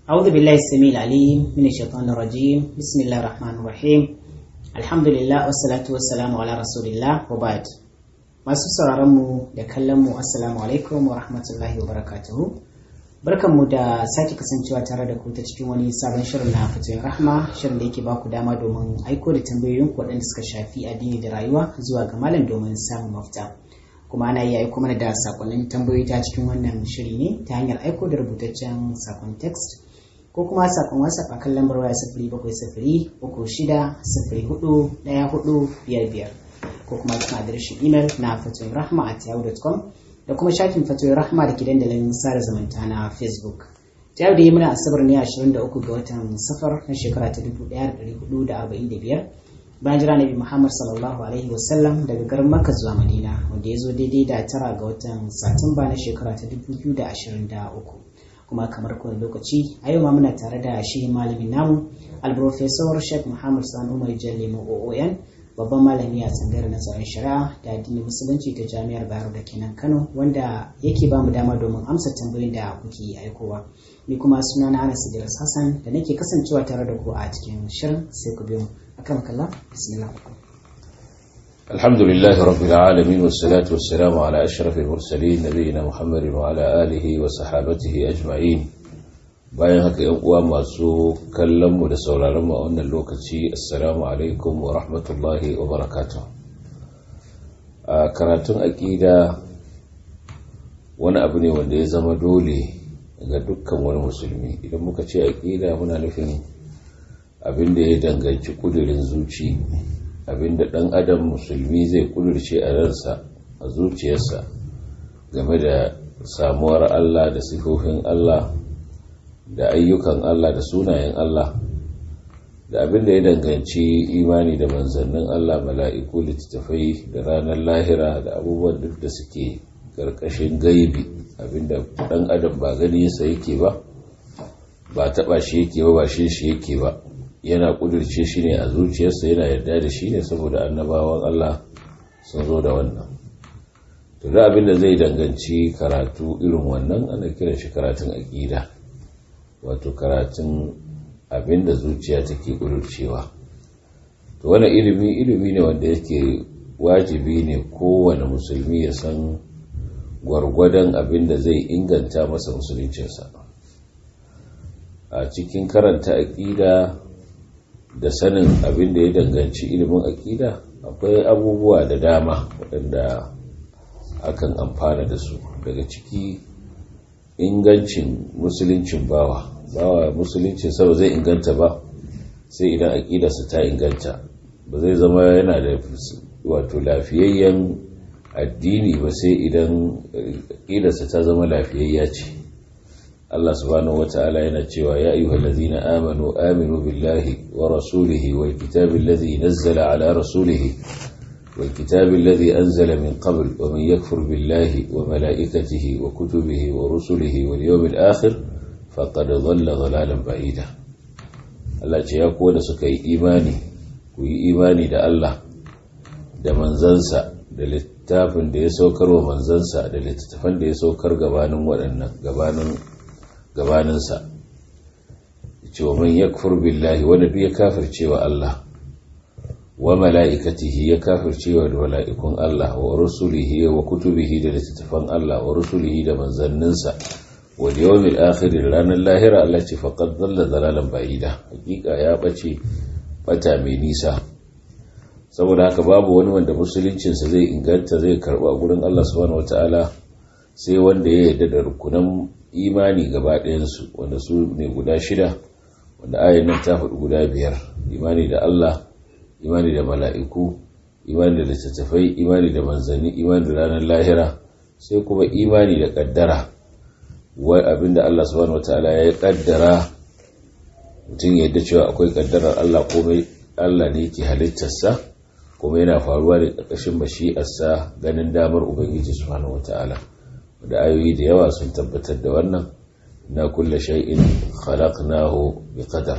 أعوذ بالله السميع العليم من الشيطان الرجيم بسم الله الرحمن الرحيم الحمد لله والصلاة والسلام على رسول الله وبعد masu sauraronmu da kallonmu assalamu alaikum wa rahmatullahi wa barakatuhu barkanmu da sake kasancewa tare da ku ta cikin wani sabon shirin na fatoyin rahma shirin da yake ba ku dama domin aiko da tambayoyin waɗanda suka shafi addini da rayuwa zuwa ga malam domin samun mafita kuma ana iya aiko mana da sakonnin tambayoyi ta cikin wannan shiri ne ta hanyar aiko da rubutaccen sakon text ko kuma sakon whatsapp a kan lambar waya sifiri bakwai sifiri uku shida sifiri hudu ɗaya hudu biyar biyar ko kuma cikin adireshin imel na fatoyin rahma at yahoo.com da kuma shafin fatoyin rahma da ke dandalin sada zumunta na facebook ta yau da yi muna asabar ne 23 ga watan safar na shekara ta 1445 bayan jira nabi muhammad sallallahu alaihi wasallam daga garin makka zuwa madina wanda ya zo daidai da tara ga watan satumba na shekara ta 2023 kuma kamar kowane lokaci a yau ma muna tare da shi malamin namu alprofesor sheikh muhammad sani umar jalle oon babban malami a tsangayar nazarin shari'a da addinin musulunci ta jami'ar bayero da kenan kano wanda yake ba mu dama domin amsa tambayoyin da kuke aikowa ni kuma suna na anas idris hassan da nake kasancewa tare da ku a cikin shirin sai ku biyo akan kalla bismillah الحمد لله رب العالمين والصلاة والسلام على أشرف المرسلين نبينا محمد وعلى آله وصحابته أجمعين bayan haka yan uwa masu kallon mu da sauraron mu a wannan lokaci assalamu alaikum wa rahmatullahi wa barakatuh a karatun aqida wani abu ne wanda ya zama dole ga dukkan wani musulmi idan muka ce aqida muna nufin abin da ya danganci kudirin zuci abin da dan adam musulmi zai kudirce a ransa a zuciyarsa game da samuwar Allah da sifofin Allah da ayyukan Allah da sunayen Allah da abin da ya danganci imani da manzannin Allah mala'iku littattafai da ranar lahira da abubuwan duk da suke ƙarƙashin gaibi abinda ɗan adam ba ganinsa yake ba ba taɓa shi yake ba ba shi shi yake ba yana ƙudurce shi ne a zuciyarsa yana yarda da shi ne saboda annabawan Allah sun zo da wannan to da abin da zai danganci karatu irin wannan ana kiran shi karatun aƙida wato karatun abinda zuciya take ƙudurcewa to wani ilimi ilimi ne wanda yake wajibi ne kowane musulmi ya san gwargwadon abinda zai inganta masa musuluncinsa a cikin karanta aƙida da sanin abinda ya danganci ilimin aƙida akwai abubuwa da dama waɗanda akan amfana da su daga ciki ingancin musuluncin bawa bawa musuluncin sa ba zai inganta ba sai idan aƙidarsa ta inganta ba zai zama yana da wato lafiyayyen addini ba sai idan aƙidarsa ta zama lafiyayya ce Allah subhanahu wata'ala yana cewa ya ayyuhal ladzina amanu aminu billahi wa rasulihi wal kitabil ladzi nazzala ala rasulihi والكتاب الذي أنزل من قبل ومن يكفر بالله وملائكته وكتبه ورسله واليوم الآخر فقد ضل ضلالا بعيدا Allah ce ya kuwa da suka yi imani ku yi imani da Allah da manzansa da littafin da ya saukar wa manzansa da littattafan da ya saukar gabanin waɗannan gabanin gabaninsa ce wa man yakfur billahi wanda duk ya kafirce wa Allah wa mala'ikatihi ya kafircewa da mala'ikun Allah wa rusulihi wa kutubihi da littattafan Allah wa rusulihi da manzanninsa wa yawmil akhir ranar lahira Allah ce faqad dalla dalalan ba'ida hakika ya bace bata mai nisa saboda haka babu wani wanda musuluncin sa zai inganta zai karba gurin Allah subhanahu wataala sai wanda ya yarda da rukunan imani gaba ɗayan su wanda su ne guda shida wanda ayan nan ta faɗi guda biyar imani da Allah imani da mala'iku imani da littattafai imani da manzanni imani da ranar lahira sai kuma imani da kaddara wai abinda Allah subhanahu wataala ya kaddara mutum yadda cewa akwai kaddarar Allah komai Allah ne yake halittarsa kuma yana faruwa da ƙarƙashin mashi'arsa ganin damar ubangiji subhanahu wataala da ayoyi da yawa sun tabbatar da wannan na kulle shay'in khalaqnahu biqadar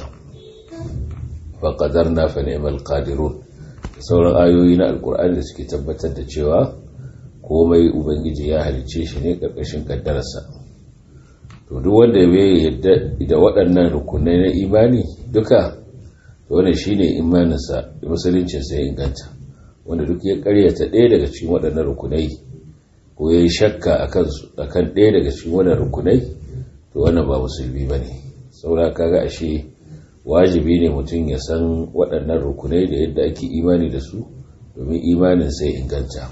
fa qadarna fa ni'mal qadirun sauran ayoyi na alkur'ani da suke tabbatar da cewa komai ubangiji ya halice shi ne karkashin kaddararsa to to duk wanda bai yadda da waɗannan rukunai na imani duka to wannan shine imaninsa musuluncinsa ya inganta wanda duk ya karyata ɗaya daga cikin waɗannan rukunai ko ya yi shakka a kan ɗaya daga cikin waɗannan rukunai to wannan ba musulmi ba ne saura kaga ashe wajibi ne mutum ya san waɗannan rukunai da yadda ake imani da su domin imanin sai inganta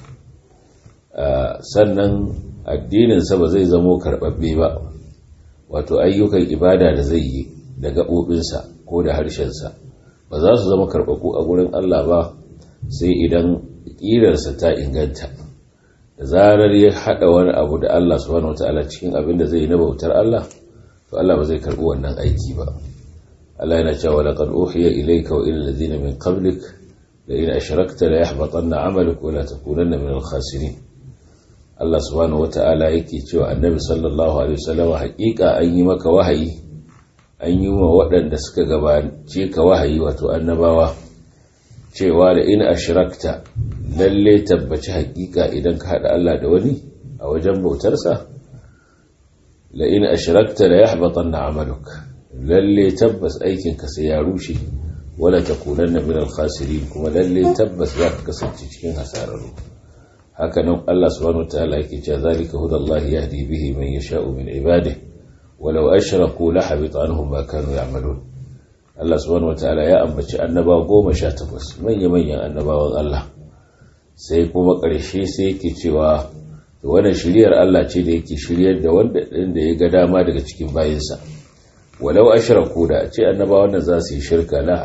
sannan addininsa ba zai zamo karɓaɓɓe ba wato ayyukan ibada da zai yi da gaɓoɓinsa ko da harshensa ba za su zama karɓaɓɓu a gurin Allah ba sai idan ƙirarsa ta inganta da zarar ya haɗa wani abu da Allah subhanahu wata'ala cikin abin da zai yi na bautar Allah to Allah ba zai karɓi wannan aiki ba Allah yana cewa laqad uhiya ilayka wa ila alladhina min qablik la in ashrakta la yahbatanna 'amaluka wa la takunanna min al-khasirin Allah subhanahu wata'ala yake cewa annabi sallallahu alaihi wasallam haƙiƙa an yi maka wahayi an yi wa waɗanda suka gabace ka wahayi wato annabawa cewa da in ashrakta lalle tabbaci haƙiƙa idan ka haɗa Allah da wani a wajen bautarsa la in ashrakta la yahbatanna 'amaluk lalle tabbas aikin ka sai ya rushe wala takunanna min al-khasirin kuma lalle tabbas za ka kasance cikin hasararru haka nan Allah subhanahu wataala yake cewa zalika hudallahi yahdi bihi man yasha'u min ibadihi walau ashraku la habita anhum ma kanu ya'malun Allah subhanahu wataala ya ambaci annaba goma sha takwas manya manyan annabawan Allah sai kuma ƙarshe sai yake cewa wannan shiryar Allah ce da yake shiryar da wanda din da ya ga dama daga cikin bayinsa walau ashraku da ce annabawan nan za su yi shirka la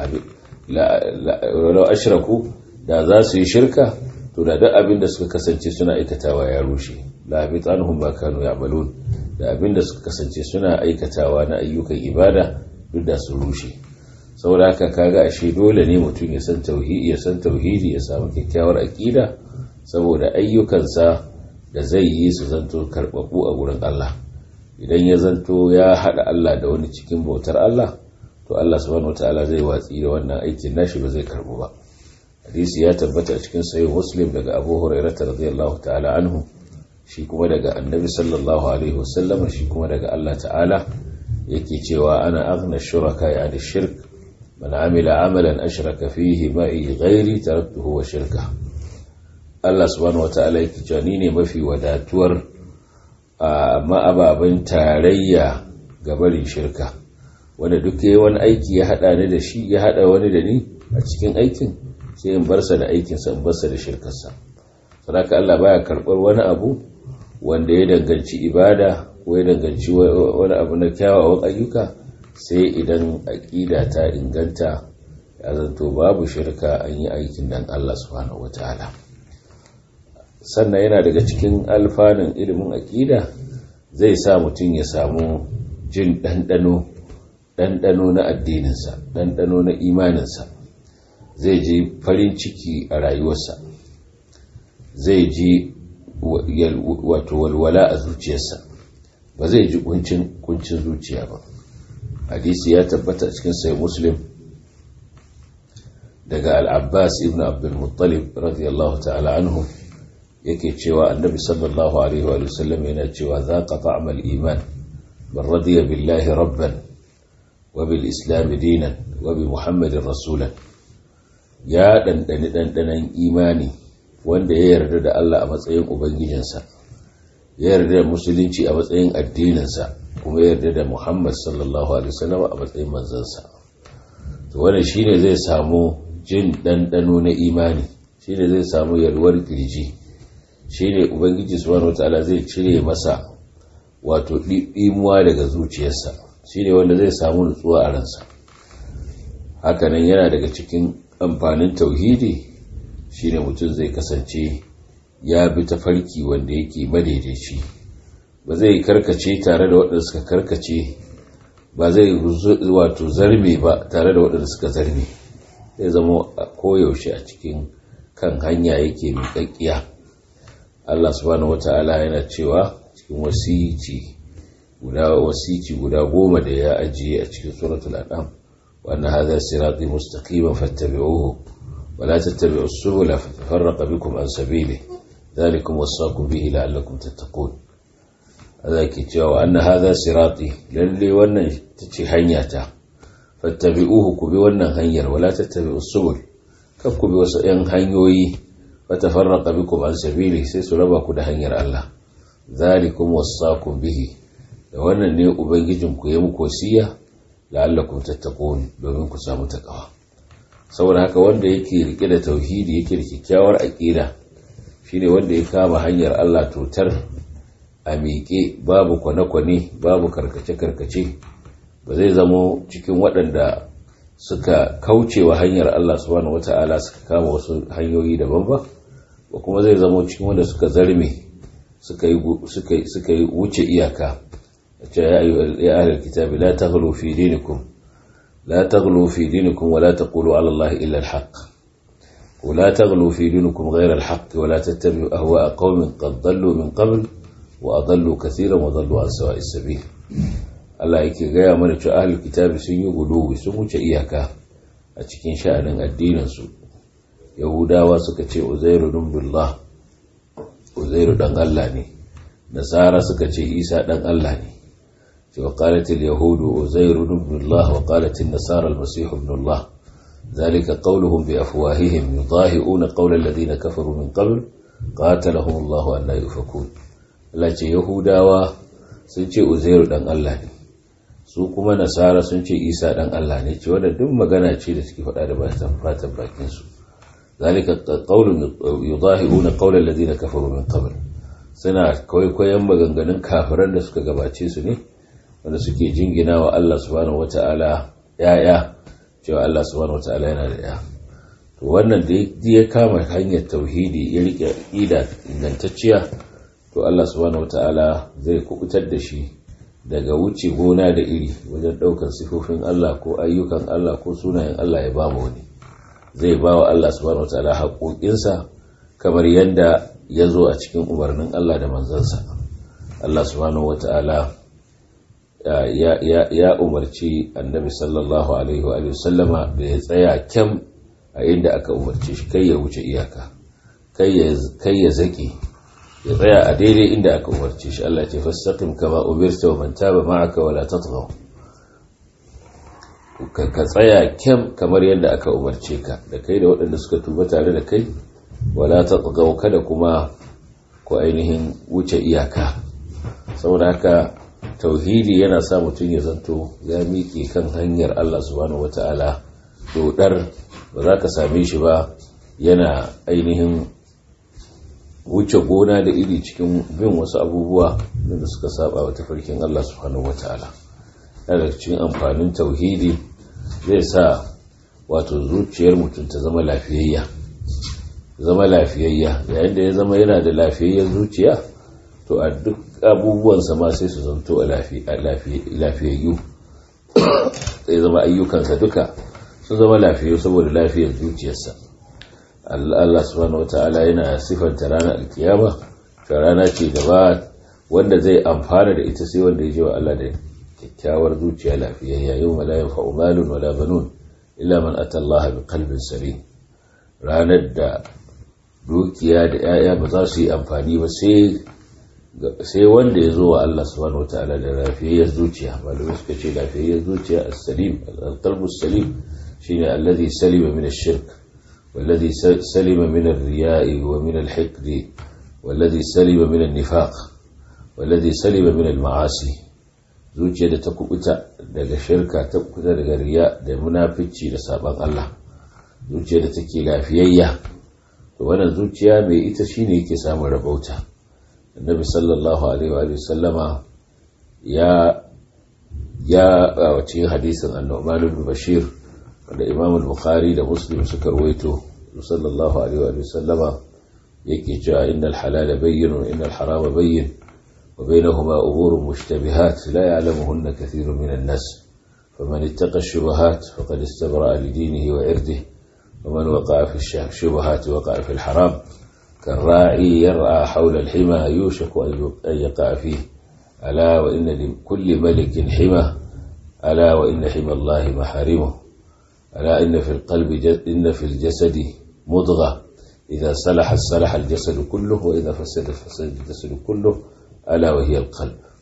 walau ashraku da za su yi shirka to da duk abin da suka kasance suna aikatawa ya rushe la habit anhum ma kanu ya'malun da abin da suka kasance suna aikatawa na ayyukan ibada duk da su rushe saboda haka kaga ashe dole ne mutum ya san tauhidi ya san tauhidi ya samu kyakkyawar aqida saboda ayyukansa da zai yi su zanto karbabu a gurin Allah idan ya zanto ya hada Allah da wani cikin bautar Allah to Allah subhanahu wataala zai watsi da wannan aikin nashi ba zai karbu ba hadisi ya tabbata a cikin sahih muslim daga abu hurairah radiyallahu ta'ala anhu shi kuma daga annabi sallallahu alaihi wasallam shi kuma daga Allah ta'ala yake cewa ana aghna shuraka ya da shirk man amila amalan ashraka fihi ma'i ghairi taraktuhu wa shirka Allah subhanahu wata'ala yake cewa ni ne mafi wadatuwar amma ababen tarayya ga barin shirka wanda duk yayi wani aiki ya hada ni da shi ya hada wani da ni a cikin aikin sai in barsa da aikinsa in barsa da shirkarsa sadaka Allah baya karɓar wani abu wanda ya danganci ibada ko ya danganci wani abu na kyawawan ayyuka sai idan aƙida ta inganta ya zanto babu shirka an yi aikin dan Allah subhanahu wataala sannan yana daga cikin alfanun ilimin aƙida zai sa mutum ya samu jin ɗanɗano ɗanɗano na addininsa ɗanɗano na imaninsa zai ji farin ciki a rayuwarsa zai ji wato walwala a zuciyarsa ba zai ji kuncin kuncin zuciya ba hadisi ya tabbata cikin sai muslim daga al-abbas ibn abdul muttalib radiyallahu ta'ala anhu yake cewa annabi sallallahu alaihi wa sallam yana cewa zaqa ta'mal iman man radiya billahi rabban wa bil islam dinan wa bi muhammadin rasulan ya ɗanɗani ɗanɗanan imani wanda ya yarda da Allah a matsayin Ubangijinsa, ya yarda da Musulunci a matsayin addininsa, kuma ya yarda da Muhammad sallallahu Alaihi wasallam a matsayin manzansa. To wannan shi ne zai samu jin ɗanɗano na imani, shi ne zai samu yalwar kirji, shi ne Ubangiji subhanahu wataala zai cire masa wato ɗimuwa daga zuciyarsa, shi ne wanda zai samu nutsuwa a ransa. Hakanan yana daga cikin amfanin tauhidi shine mutum zai kasance ya bi tafarki wanda yake madaidaici ba zai karkace tare da waɗanda suka karkace ba zai wato zarme ba tare da waɗanda suka zarme zai zama koyaushe a cikin kan hanya yake miƙaƙƙiya Allah subhanahu wata'ala yana cewa cikin wasici guda wasici guda goma da ya ajiye a cikin suratul an'am وأن هذا صراطي مستقيما فاتبعوه ولا تتبعوا السبل فتفرق بكم عن سبيله ذلكم وصاكم به لعلكم تتقون Allah ke cewa anna hadha sirati lalle wannan tace hanya ta fattabi'uhu ku bi wannan hanyar wala tattabi'us subul kar ku bi wasu yan hanyoyi fatafarraqa bikum an sabili sai su raba ku da hanyar Allah zalikum wasaqum bihi da wannan ne ubangijin ku ya muku wasiya la'allakum tattaqun domin ku samu takawa saboda haka wanda yake rike da tauhidi yake da kyakkyawar aqida shine wanda ya kama hanyar Allah totar a miƙe babu kwane-kwane babu karkace-karkace ba zai zamo cikin waɗanda suka kauce wa hanyar Allah subhanahu wata'ala suka kama wasu hanyoyi daban ba ba kuma zai zamo cikin wanda suka zarme suka yi wuce iyaka ce ya ahlul kitabi la taghlu fi dinikum la taghlu fi dinikum wa la taqulu ala Allah illa al-haq ولا تغلوا في دينكم غير الحق ولا تتبعوا أهواء قوم قد ضلوا من قبل وأضلوا كثيرا وضلوا عن سواء السبيل Allah yake gaya mana cewa ahlul kitabi sun yi guduwi sun wuce iyaka a cikin sha'anin addininsu yahudawa suka ce uzairu dun billah uzairu dan Allah ne nasara suka ce isa dan Allah ne ce wa qalat al yahudu uzairu dun billah wa qalat an nasara al masih ibn Allah ذلك قولهم بأفواههم يضاهئون قول الذين كفروا من قبل قاتلهم الله أن يؤفكون لكن يهوداوا sun ce uzairu dan Allah ne su kuma nasara sun ce isa dan Allah ne ce wadda duk magana ce da suke faɗa da batan fatan bakin su zalika qawlun yudahiuna qawla alladhina kafaru min qabl suna kwaikwayon maganganun kafiran da suka gabace su ne wanda suke jingina wa Allah subhanahu wataala yaya cewa Allah subhanahu wataala yana da ya to wannan da ya kama hanyar tauhidi ya rike aqida ingantacciya to Allah subhanahu wataala zai kubutar da shi daga wuce gona da iri wajen daukar sifofin Allah ko ayyukan Allah ko sunayen Allah ya bamu wani zai ba wa Allah subhanahu wataala haƙoƙinsa kamar yadda ya zo a cikin umarnin Allah da manzansa Allah subhanahu wataala ya umarci annabi sallallahu alaihi wa sallama da ya tsaya kyam a inda aka umarce shi kai ya wuce iyaka kai ya zaki ya tsaya a daidai inda aka umarce shi Allah ce fastaqim kama umirta wa man taba ma'aka wala tatghaw ka tsaya kyam kamar yadda aka umarce ka da kai da waɗanda suka tuba tare da kai wala tatghaw kada kuma ku ainihin wuce iyaka saboda haka tauhidi yana sa mutum ya zanto ya miƙe kan hanyar Allah subhanahu wata'ala dodar ba za ka same shi ba yana ainihin wuce gona da iri cikin bin wasu abubuwa da suka saba wa tafarkin Allah subhanahu wata'ala daga cikin amfanin tauhidi zai sa wato zuciyar mutum ta zama lafiyayya zama lafiyayya yayin da ya zama yana da lafiyayyar zuciya to a duk abubuwansa ma sai su zanto a lafiyayyu sai zama ayyukansa duka sun zama lafiyayyu saboda lafiyar zuciyarsa Allah subhanahu wata'ala yana sifanta ranar alkiyama ta rana ce gaba wanda zai amfana da ita sai wanda ya je wa Allah da kyakkyawar zuciya lafiyayya yau ma la yanfa'u malun wala banun illa man ata Allah bi qalbin salim ranar da dukiya da 'ya'ya ba za su yi amfani ba sai sai wanda ya zo wa Allah subhanahu wataala da lafiyayyar zuciya malamai suka ce lafiyayyar zuciya as-salim al-qalbu salim shine alladhi salima min ash-shirk والذي سلم من الرياء ومن الحقد والذي سلم من النفاق والذي سلم من المعاصي zuciya da ta kubuta daga shirka ta kubuta daga riya da munafici da sabon Allah zuciya da take lafiyayya to wannan zuciya mai ita shine yake samun rabauta annabi sallallahu alaihi wa sallama ya ya a cikin hadisin annu'man ibn bashir wanda imam al-bukhari da muslim suka rawaito sallallahu alaihi wa sallama yake cewa innal halala bayyin wa innal harama bayyin wa bainahuma umurun mushtabihat la ya'lamuhunna kathirun min an-nas faman ittaqa ash-shubuhat faqad istabra'a li dinihi wa irdihi ومن وقع في الشبهات وقع في الحرام كالراعي يرعى حول الحمى يوشك أن يقع فيه ألا وإن لكل ملك حمى ألا وإن حمى الله محارمه ألا إن في القلب إن في الجسد مضغة إذا صلح صلح الجسد كله وإذا فسد فسد الجسد كله ألا وهي القلب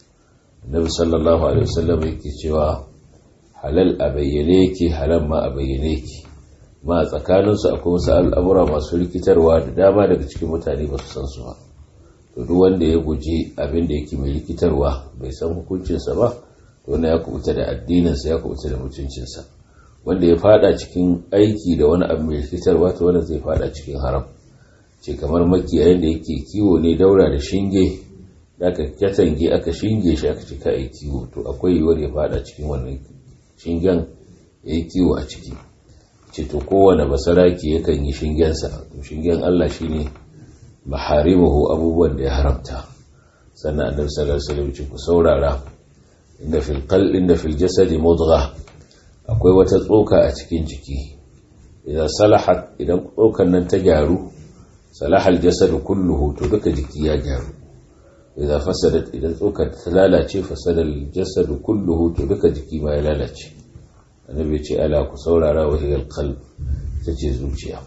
annabi sallallahu alaihi wasallam yake cewa halal a bayyane yake halal ma a bayyane yake ma a tsakaninsu akwai wasu al'amura masu rikitarwa da dama daga cikin mutane ba su san su ba to duk wanda ya guji abin da yake mai rikitarwa bai san hukuncinsa ba to wannan ya kubuta da addininsa ya kubuta da mutuncinsa wanda ya fada cikin aiki da wani abu mai rikitarwa to wannan zai fada cikin haram ce kamar makiyayin da yake kiwo ne daura da shinge da aka katange aka shinge shi aka cika yi kiwo to akwai yiwuwar ya fada cikin wannan shingen ya yi kiwo a ciki ce to kowane basaraki yakan yi shingensa to shingen Allah shine maharimahu abubuwan da ya haramta sannan annabi sallallahu alaihi wasallam ce ku saurara inda fil qal inda fil jasadi mudgha akwai wata tsoka a cikin jiki idan salahat idan tsokan nan ta gyaru salaha al jasad kulluhu to duka jiki ya gyaru idan fasadat idan tsokar ta lalace fasada al jasad kulluhu to duka jiki ma ya lalace annabi ce ala ku saurara wa hiyal qalb tace zuciya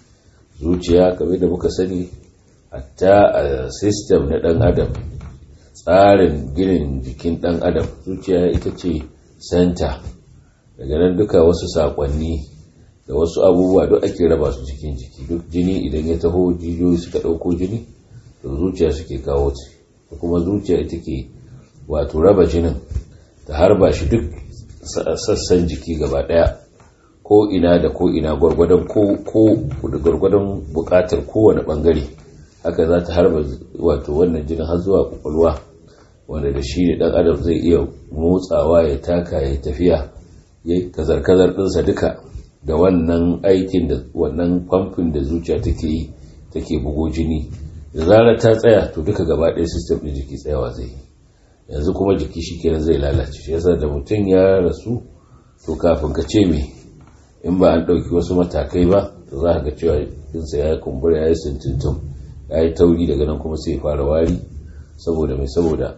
zuciya kamar da muka sani hatta a system na dan adam tsarin ginin jikin dan adam zuciya ita ce center daga nan duka wasu sakonni da wasu abubuwa duk ake raba su cikin jiki duk jini idan ya taho jijiyoyi suka dauko jini to zuciya suke kawo ta kuma zuciya ita ke wato raba jinin ta harba shi duk sassan jiki gaba daya ko ina da ko ina gwargwadon ko ko gwargwadon bukatar kowane bangare haka za ta harba wato wannan jinin har zuwa kwakwalwa wanda da shi ne dan adam zai iya motsawa ya taka ya tafiya ya kazar-kazar ɗinsa duka da wannan aikin da wannan famfin da zuciya take yi take bugo jini da zarar ta tsaya to duka gaba ɗaya sistem ɗin jiki tsayawa zai yi yanzu kuma jiki shi kenan zai lalace shi yasa da mutum ya rasu to kafin ka ce me in ba an ɗauki wasu matakai ba to za ka ga cewa jinsa ya kumbura ya yi sintintum ya yi tauri daga nan kuma sai ya fara wari saboda mai saboda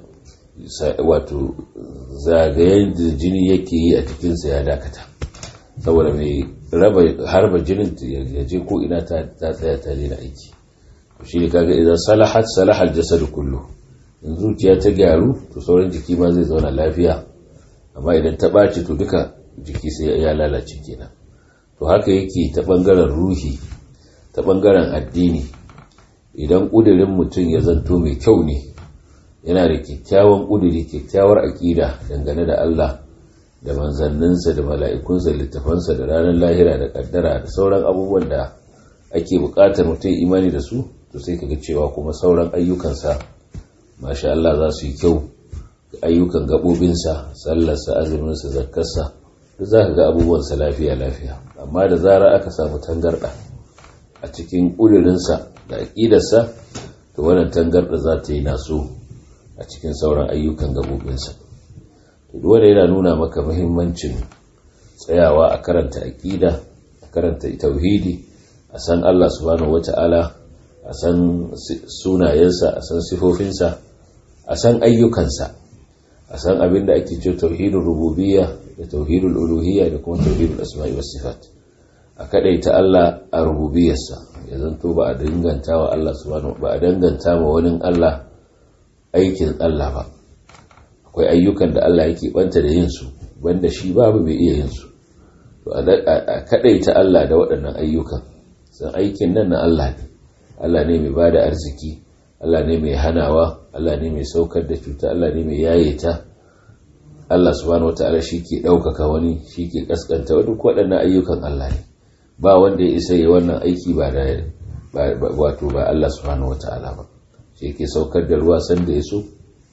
wato zagayen da jini yake yi a cikinsa ya dakata saboda mai raba harba jinin ya je ko ina ta tsaya ta daina aiki shi ne kaga idan salahat salahal jasadu kullu in zuciya ta gyaru to sauran jiki ma zai zauna lafiya amma idan ta ɓaci to duka jiki sai ya lalace kenan to haka yake ta ɓangaren ruhi ta ɓangaren addini idan ƙudurin mutum ya zanto mai kyau ne yana da kyakkyawan ƙuduri kyakkyawar aƙida dangane da Allah da manzanninsa da mala'ikunsa littafansa da ranar lahira da ƙaddara da sauran abubuwan da ake buƙatar mutum imani da su to sai kaga cewa kuma sauran ayyukansa masha Allah za su yi kyau ayyukan gaɓoɓinsa sallarsa azuminsa zakkarsa duk za ka ga abubuwansa lafiya lafiya amma da zara aka samu tangarɗa a cikin ƙudurinsa da aƙidarsa to wannan tangarɗa za ta yi naso a cikin sauran ayyukan gaɓoɓinsa to duk wanda yana nuna maka muhimmancin tsayawa a karanta aƙida a karanta tauhidi a san Allah subhanahu wata'ala a san sunayensa a san sifofinsa a san ayyukansa a san abin da ake ce tauhidul rububiyya da tauhidul uluhiyya da kuma tauhidul asma'i was sifat a kadaita Allah a rububiyarsa ya zanto ba a danganta wa Allah subhanahu ba a danganta ma wani Allah aikin Allah ba akwai ayyukan da Allah yake banta da yin su banda shi babu mai iya yin su to a kadaita Allah da waɗannan ayyukan san aikin nan na Allah ne Allah ne mai bada arziki Allah ne mai hanawa Allah ne mai saukar da cuta Allah ne mai yaye ta Allah subhanahu wataala shi ke ɗaukaka wani shi ke ƙasƙanta wani duk waɗannan ayyukan Allah ne ba wanda ya isa yi wannan aiki ba da wato ba Allah subhanahu wataala ba shi yake saukar da ruwa sanda ya so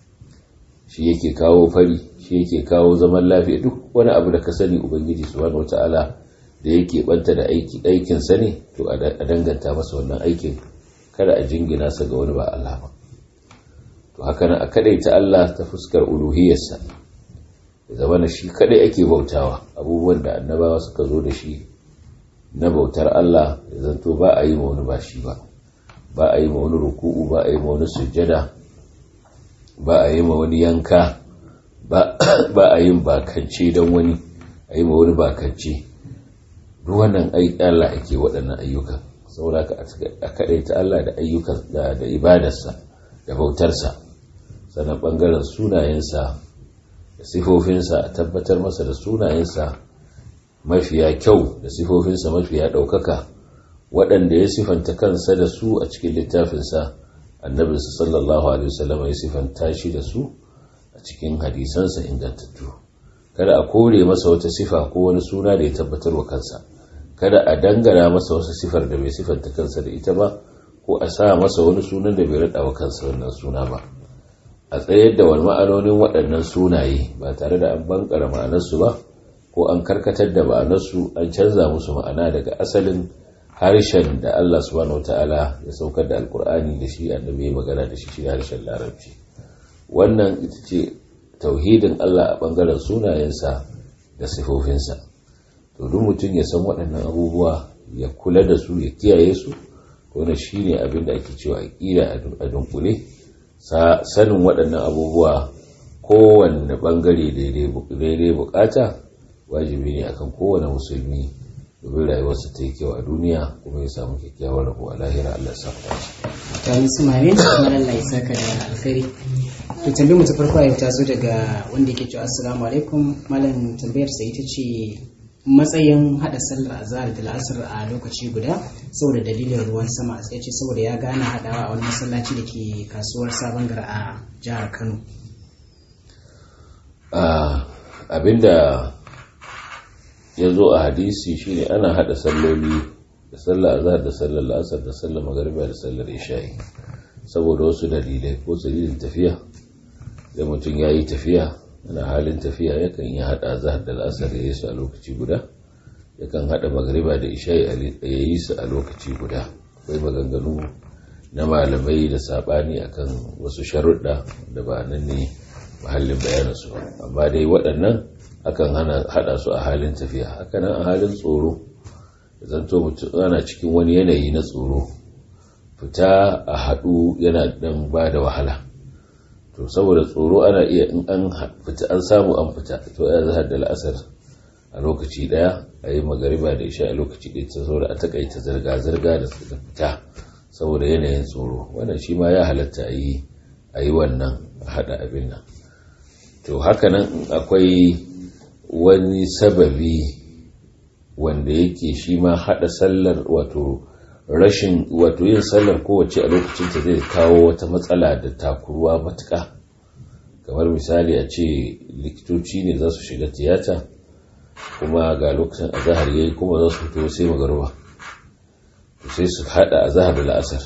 shi yake kawo fari shi yake kawo zaman lafiya duk wani abu da ka sani ubangiji subhanahu wataala da yake banta da aiki aikin sa ne to a danganta masa wannan aikin kada a jingina sa ga wani ba Allah ba to haka nan a kadaita Allah ta fuskar uluhiyarsa ya zama na shi kadai ake bautawa abubuwan da annabawa suka zo da shi na bautar Allah ya zanto ba a yi ma wani ba shi ba ba a yi ma wani ruku'u ba a yi ma wani sujjada ba a yi ma wani yanka ba a yin bakance don wani a yi ma wani bakance duk wannan Allah ake waɗannan ayyukan saboda a kaɗaita Allah da ayyukan da ibadarsa da bautarsa sannan ɓangaren sunayensa sifofinsa a tabbatar masa da sunayensa mafiya kyau da sifofinsa mafiya ɗaukaka waɗanda ya sifanta kansa da su a cikin littafinsa annabinsa sallallahu alaihi wasallam ya sifanta shi da su a cikin hadisansa ingantattu kada a kore masa wata sifa ko wani suna da ya tabbatar wa kansa kada a dangana masa wasu sifar da bai sifanta kansa da ita ba ko a sa masa wani sunan da bai raɗa wa kansa wannan suna ba a tsayar da wani ma'anonin waɗannan sunaye ba tare da an bankara ma'anarsu ba ko an karkatar da ma'anarsu an canza musu ma'ana daga asalin harshen da Allah subhanahu wata'ala ya saukar da alkur'ani da shi annabi ya magana da shi shi harshen larabci wannan ita ce tauhidin Allah a bangaren sunayensa da sifofinsa to duk mutum ya san waɗannan abubuwa ya kula da su ya kiyaye su wannan shine abin da ake cewa aqida a dunkule sanin waɗannan abubuwa kowanne bangare daidai bukata wajibi ne akan kowane musulmi domin rayuwarsa ta yi kyau a duniya kuma ya samu kyakkyawar rabo a lahira Allah ya samu dace. Ta yi sumare kuma Allah ya saka da alkhairi. To tambayar mu ta farko yau ta zo daga wanda yake cewa assalamu alaikum malam tambayar sa ita ce matsayin hada sallar azhar da la'asar a lokaci guda saboda dalilin ruwan sama sai ce saboda ya gane hadawa a wani masallaci da ke kasuwar sabon gara a jihar Kano. abinda ya zo a hadisi shine ana hada salloli da sallar azhar da sallar la'asar da sallar magariba da sallar isha'i saboda wasu dalilai ko dalilin tafiya da mutum ya yi tafiya ana halin tafiya yakan yi hada azhar da la'asar ya yi su a lokaci guda yakan hada magariba da isha'i ya yi su a lokaci guda akwai maganganu na malamai da sabani akan wasu sharuɗa da ba nan ne mahallin bayanansu ba amma dai waɗannan akan hada su a halin tafiya hakanan a halin tsoro zanto mutum ana cikin wani yanayi na tsoro fita a haɗu yana ɗan ba da wahala to saboda tsoro ana iya in an fita an samu an fita to ya zahar da la'asar a lokaci ɗaya a yi magariba da isha a lokaci ɗaya ta saboda a takaita zirga-zirga da fita saboda yanayin tsoro wannan shi ma ya halatta a yi wannan haɗa abin nan to hakanan akwai wani sababi wanda yake shi ma haɗa sallar wato rashin wato yin sallar kowace a lokacin ta zai kawo wata matsala da takuruwa matuƙa kamar misali a ce likitoci ne za su shiga tiyata kuma ga lokacin azahar yayi kuma za su fito sai magaruba to sai su haɗa azahar da la'asar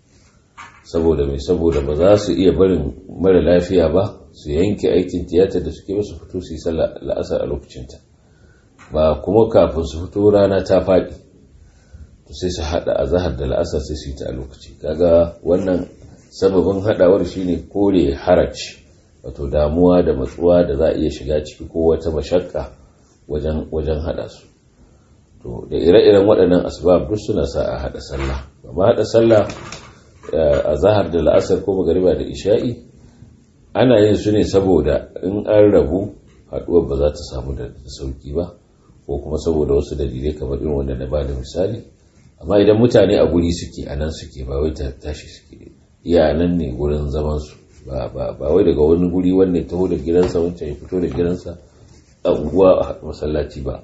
saboda mai saboda ba za su iya barin mara lafiya ba su yanke aikin tiyatar da suke su fito su yi sallah la'asar a lokacinta ba kuma kafin su fito rana ta faɗi to sai su haɗa a zahar da la'asar sai su yi ta a lokaci kaga wannan sababin haɗawar shine kore haraj wato damuwa da matsuwa da za a iya shiga ciki ko wata mashakka wajen wajen haɗa su to da ire-iren waɗannan asbab duk suna sa a haɗa sallah amma haɗa sallah a zahar da la'asar ko magariba da isha'i ana yin su ne saboda in an rabu haɗuwar ba za ta samu da sauki ba ko kuma saboda wasu dalilai kamar irin wanda na bada misali amma idan mutane a guri suke a nan suke ba wai tashi suke iya nan ne gurin zaman su ba wai daga wani guri wanda ya taho da gidansa wancan ya fito da gidansa a unguwa a masallaci ba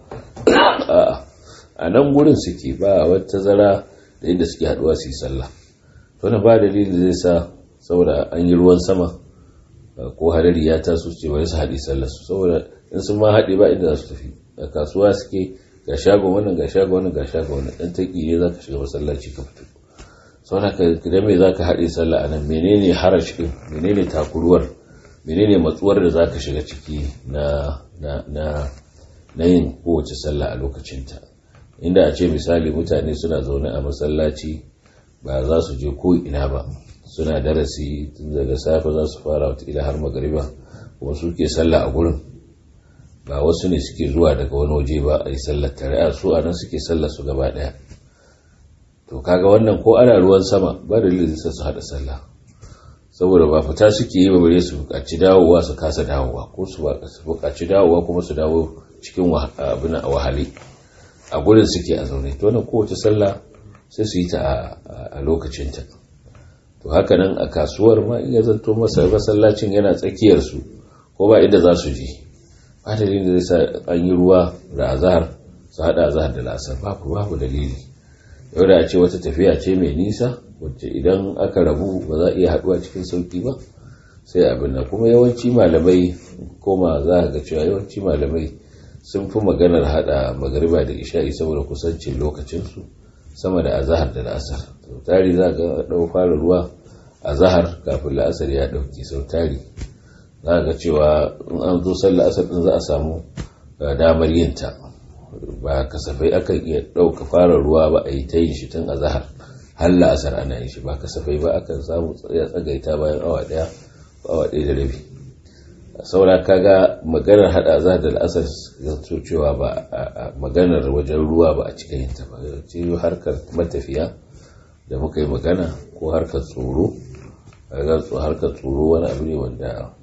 a nan gurin suke ba wata zara da inda suke haɗuwa su yi sallah to na ba dalilin zai sa saboda an yi ruwan sama ko hadari ya taso ce wai su haɗi sallar su saboda in sun ma haɗe ba inda za su tafi a kasuwa suke ga shago wannan ga shago wannan ga shago wannan dan taki ne zaka shiga masallaci ka fito saboda ka da me zaka haɗe sallah anan menene harash din menene takuruwar menene matsuwar da zaka shiga ciki na na na na yin kowace sallah a lokacinta inda a ce misali mutane suna zaune a masallaci ba za su je ko ina ba suna darasi tun daga safe za su fara wata har magariba kuma suke sallah a gurin ba wasu ne suke zuwa daga wani waje ba a yi sallar tare a su a nan suke sallar su gaba daya to kaga wannan ko ana ruwan sama ba da dalilin sai su hada sallah saboda ba fita suke yi ba bare su buƙaci dawowa su kasa dawowa ko su buƙaci dawowa kuma su dawo cikin abin a wahale a gurin suke a zaune to wannan kowace sallah sai su yi ta a lokacinta to haka nan a kasuwar ma iya zanto masa masallacin yana tsakiyarsu ko ba inda za su je ba dalilin da zai sa an yi ruwa da azahar su haɗa azahar da la'asar babu babu dalili yau da a ce wata tafiya ce mai nisa wacce idan aka rabu ba za a iya haɗuwa cikin sauƙi ba sai abin nan kuma yawanci malamai koma za ga cewa yawanci malamai sun fi maganar haɗa magariba da isha'i saboda kusancin lokacinsu sama da azahar da la'asar sau tari za ga ɗau fara ruwa azahar kafin la'asar ya ɗauki sau tari za ga cewa in an zo sallar asar ɗin za a samu damar yin ta ba kasafai akan iya ɗauka fara ruwa ba a yi ta yin shi tun azahar har la'asar ana yin shi ba kasafai ba akan samu ya tsagaita bayan awa ɗaya awa ɗaya da rabi saura kaga maganar hada za da al'asar zato cewa ba maganar wajen ruwa ba a cika yinta ba ce harkar matafiya da muka yi magana ko harkar tsoro harkar tsoro wani abu ne wanda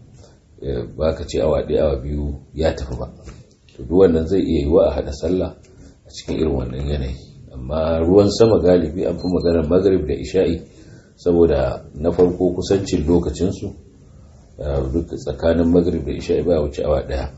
ba ka ce awa ɗaya awa biyu ya tafi ba to duk wannan zai iya yiwa a hada sallah a cikin irin wannan yanayi amma ruwan sama galibi an fi maganar magrib da isha'i saboda na farko kusancin lokacinsu duk tsakanin magrib da isha'i ba wuce awa daya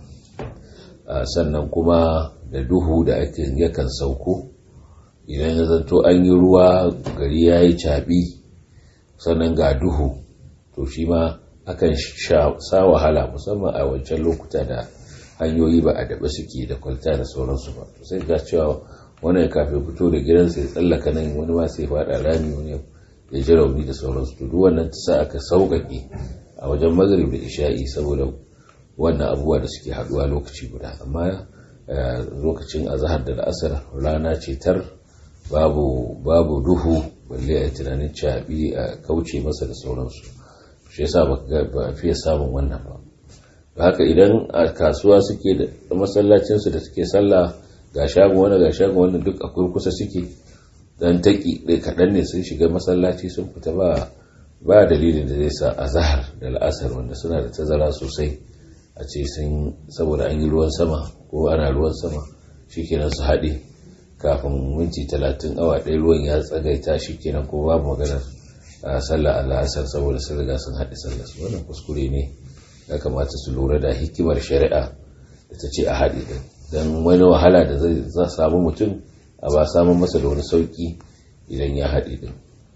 sannan kuma da duhu da ake yakan sauko idan ya zanto an yi ruwa gari ya yi caɓi sannan ga duhu to shi ma akan sa wahala musamman a wancan lokuta da hanyoyi ba a daɓe suke da kwalta da sauransu ba sai ga cewa wani kafin fito da gidansa ya tsallaka nan wani ma sai faɗa rami wani ya ji rauni da sauransu to duk wannan ta sa aka sauƙaƙe a wajen magrib da isha'i saboda wannan abubuwa da suke haduwa lokaci guda amma lokacin azahar da la'asar rana ce tar babu babu duhu balle a tunanin caɓi a kauce masa da sauransu shi yasa ba fiye samun wannan ba haka idan a kasuwa suke da masallacinsu da suke sallah ga shagon wani ga shagon wani duk akwai kusa suke dan taki kaɗan ne sun shiga masallaci sun fita ba ba dalilin da zai sa a zahar da la'asar wanda suna da tazara sosai a ce sun saboda an yi ruwan sama ko ana ruwan sama shikenan su haɗe kafin minti talatin awa ɗaya ruwan ya tsagaita shikenan ko babu maganar sallah a la'asar saboda sun riga sun haɗe sallah su wannan kuskure ne ya kamata su lura da hikimar shari'a da ta ce a haɗe ɗin don wani wahala da zai samu mutum a ba samun masa da wani sauƙi idan ya haɗe ɗin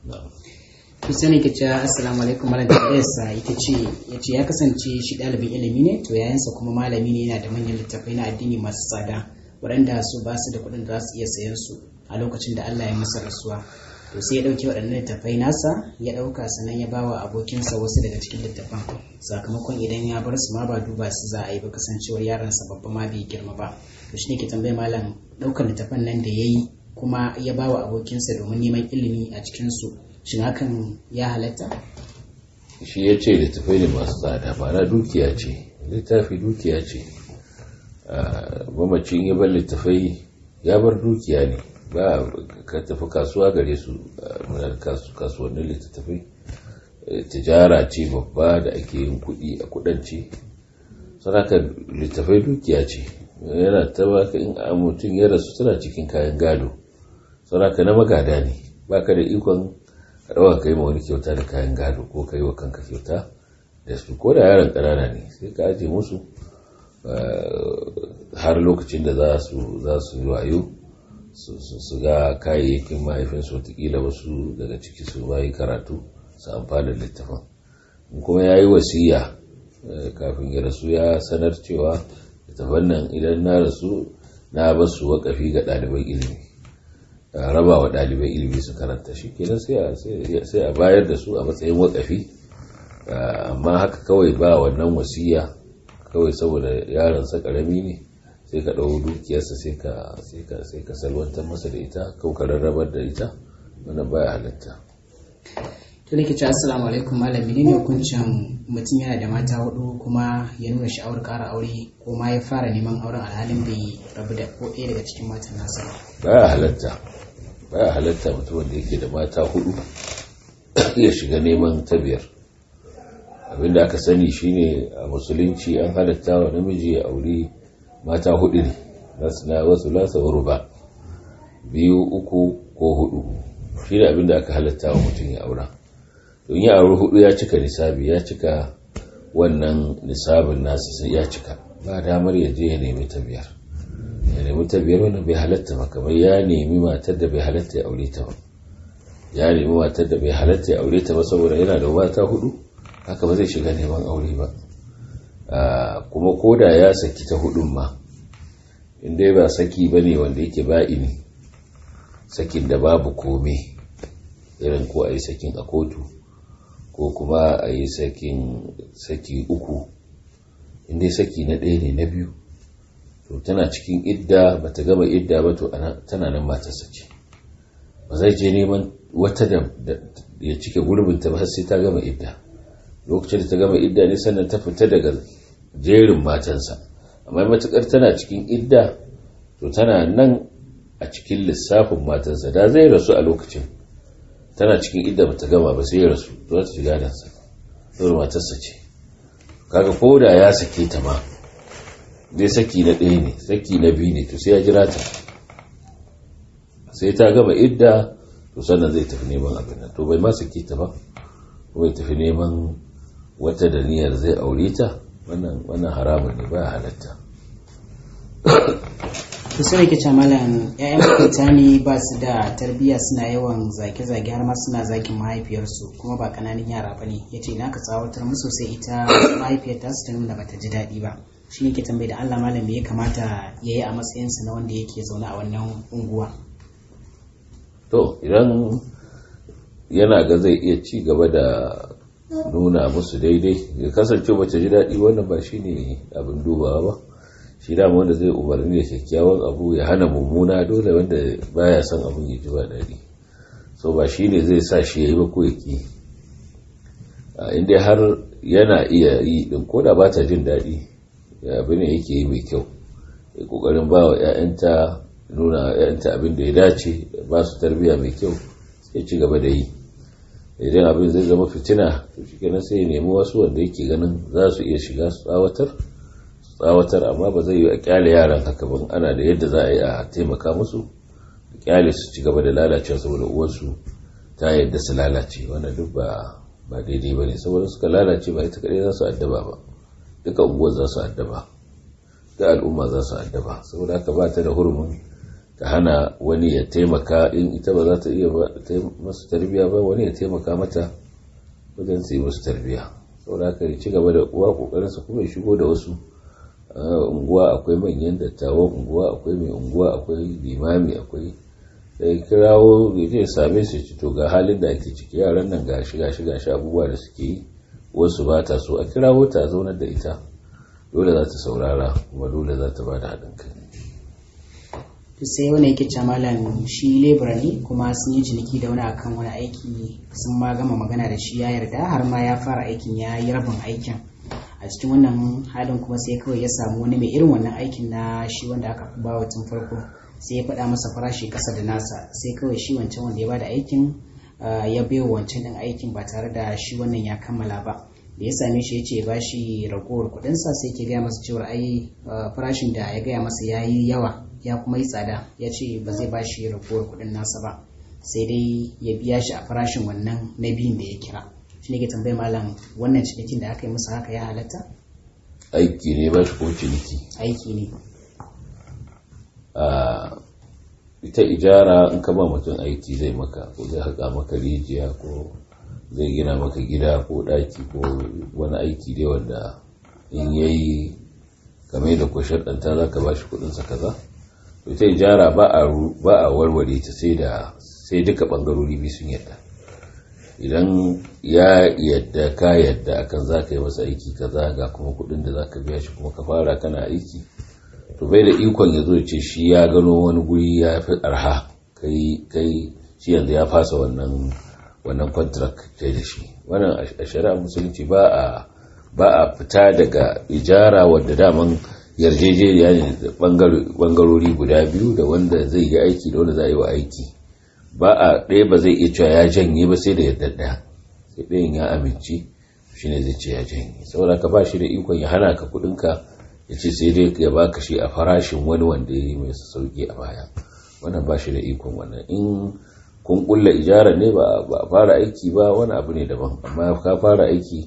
kusa ne ke cewa assalamu alaikum malam da ita ce ya ce ya kasance shi ɗalibin ilimi ne to yayansa kuma malami ne yana da manyan littattafai na addini masu tsada waɗanda su ba su da kuɗin da za su iya sayan su a lokacin da Allah ya masa rasuwa to sai ya ɗauki waɗannan littattafai nasa ya ɗauka sannan ya bawa abokinsa wasu daga cikin littattafan sakamakon idan ya bar su ma ba duba su za a yi ba kasancewar yaransa babba ma bai girma ba to shi ne ke tambaye malam ɗaukar littattafan nan da ya yi kuma ya bawa abokinsa domin neman ilimi a cikinsu shin hakan ya halatta? shi ya ce littafai ne masu tsada ba na dukiya ce littafi dukiya ce mamacin ya bar littafai ya bar dukiya ne ba ka tafi kasuwa gare su kasuwannin littattafai tijara ce babba da ake yin kuɗi a kudance sanaka littafai dukiya ce yana ta baka in mutum ya rasu suna cikin kayan gado sanaka na magada ne baka da ikon rawa ka yi ma wani kyauta da kayan gado ko ka yi wa kanka kyauta da su ko da yaron ƙanana ne sai ka aje musu har lokacin da za su yi wayo su ga kayayyakin mahaifinsu watakila wasu daga ciki su bayi karatu su amfana da littafin kuma ya yi wasiya kafin ya rasu ya sanar cewa littafin nan idan na rasu na basu wakafi ga ɗaliban ilimi raba wa ɗalibai ilimi su karanta shi kenan sai a bayar da su a matsayin wakafi amma haka kawai ba wannan wasiya kawai saboda yaransa ƙarami ne sai ka ɗau dukiyarsa sai ka salwantar masa da ita kau ka rarrabar da ita wannan baya halatta to nake ce assalamu alaikum malami ne hukuncin mutum yana da mata hudu kuma ya nuna sha'awar ƙara aure ko ma ya fara neman auren alhalin bai rabu da ko ɗaya daga cikin matan nasa baya halatta baya halatta mutum wanda yake da mata hudu ya shiga neman ta biyar abinda aka sani shine a musulunci an halatta wa namiji ya aure mata hudu ne na wasu lasa ba biyu uku ko hudu shi ne abinda aka halatta wa mutum ya aura don ya auri hudu ya cika nisabi ya cika wannan nisabin nasa sai ya cika ba damar ya je ya nemi ta biyar ya nemi ta biyar wannan bai halatta ba kamar ya nemi matar da bai halatta ya aure ta ba ya nemi matar da bai halatta ya aure ta ba saboda yana da mata hudu haka ba zai shiga neman aure ba kuma koda ya saki ta hudun ma inda ba saki ba ne wanda yake ba'ini sakin da babu kome irin ko a yi sakin a kotu ko kuma a yi sakin saki uku inda saki na ɗaya ne na biyu to tana cikin idda ba ta gama idda ba to tana nan matarsa ce ba zai je neman wata da ya cike gurbinta ba sai ta gama idda lokacin da ta gama idda ne sannan ta fita daga jerin matansa amma matukar tana cikin idda to tana nan a cikin lissafin matansa da zai rasu a lokacin tana cikin idda ba ta gama ba sai ya rasu to ta shiga dansa saboda matarsa ce kaga ko da ya sake ta ma dai saki na ɗaya ne saki na biyu ne to sai ya jira ta sai ta gama idda to sannan zai tafi neman abin nan to bai ma sake ta ba ko bai tafi neman wata da niyyar zai aure ta wannan haramun ne ba halatta to sai ke ce malam ƴaƴan makwabta ne ba su da tarbiyya suna yawan zage-zage har ma suna zagin mahaifiyarsu kuma ba kananan yara ba ne ya ce na ka tsawatar musu sai ita mahaifiyar ta su ta nuna bata ji daɗi ba shi ne ke tambayi da Allah malam me ya kamata ya yi a matsayinsa na wanda yake zaune a wannan unguwa to idan yana ga zai iya ci gaba da nuna musu daidai ya kasance bata ji daɗi wannan ba shine abin dubawa ba shi dama wanda zai umarni da kyakkyawan abu ya hana mummuna dole wanda baya son abin ya ji ba daɗi so ba shine zai sa shi ya yi ba ko ya ki inda har yana iya yi din ko da ba ta jin daɗi abin da yake yi mai kyau ya kokarin ba wa 'ya'yanta nuna 'ya'yanta abin da ya dace ba su tarbiyya mai kyau sai ci gaba da yi idan abin zai zama fitina to shi kenan sai ya nemi wasu wanda yake ganin za su iya shiga su tsawatar tsawatar amma ba zai yi a kyale yaran haka ban ana da yadda za a yi a taimaka musu a kyale su ci gaba da lalacewa saboda uwarsu ta yadda su lalace wannan duk ba ba daidai ba ne saboda suka lalace ba ita kadai za su addaba ba duka unguwar za su addaba da al'umma za su addaba saboda haka ba ta da hurumin ta hana wani ya taimaka in ita ba za ta iya masu tarbiya ba wani ya taimaka mata wajen su yi masu tarbiya saboda haka ya ci gaba da uwa kokarinsa kuma ya shigo da wasu unguwa akwai manyan dattawan unguwa akwai mai unguwa akwai limami akwai sai kirawo zai same su ci to ga halin da ake ciki yaran nan ga shiga shiga shi abubuwa da suke yi wasu ba ta so a kirawo ta zaunar da ita dole za ta saurara kuma dole za ta ba da haɗin kai to sai wani yake ce malam shi lebura ne kuma sun yi ciniki da wani akan wani aiki sun ma gama magana da shi ya yarda har ma ya fara aikin ya yi rabin aikin a cikin wannan halin kuma sai kawai ya samu wani mai irin wannan aikin na shi wanda aka fi bawa tun farko sai ya faɗa masa farashi ƙasa da nasa sai kawai shi wancan wanda ya bada aikin ya baiwa wancan ɗin aikin ba tare da shi wannan ya kammala ba da ya same shi ya ce ba shi ragowar kuɗinsa sai ke gaya masa cewar ai farashin da ya gaya masa ya yi yawa ya kuma yi tsada ya ce ba zai ba shi ragowar kuɗin nasa ba sai dai ya biya shi a farashin wannan na biyun da ya kira shi ne ke tambayi malam wannan cinikin da aka yi masa haka ya halatta aiki ne ba shi ko ciniki aiki ne ita ijara in ka ba mutum aiki zai maka ko zai haƙa maka rijiya ko zai gina maka gida ko ɗaki ko wani aiki dai wanda in yayi game da ko sharɗanta za ka ba shi kuɗinsa kaza to ita ijara ba a warware ta sai da sai duka ɓangarori biyu sun yadda idan ya yadda ka yadda akan za ka yi masa aiki kaza ga kuma kuɗin da za ka biya shi kuma ka fara kana aiki to bai da ikon ya zo ce shi ya gano wani guri ya fi arha kai kai shi yanzu ya fasa wannan wannan contract kai da shi wannan a shari'a musulunci ba a ba a fita daga ijara wadda daman yarjejeniya ne da bangarori guda biyu da wanda zai yi aiki da wanda za a yi wa aiki ba a ɗaya ba zai iya cewa ya janye ba sai da yadda ɗaya sai ɗayan ya amince shi ne zai ce ya janye saboda ka ba shi da ikon ya hana ka kuɗinka ya ce sai dai ya baka shi a farashin wani wanda ya yi mai sauki a baya wannan ba shi da ikon wannan in kun kulla ijara ne ba a fara aiki ba wani abu ne daban amma ka fara aiki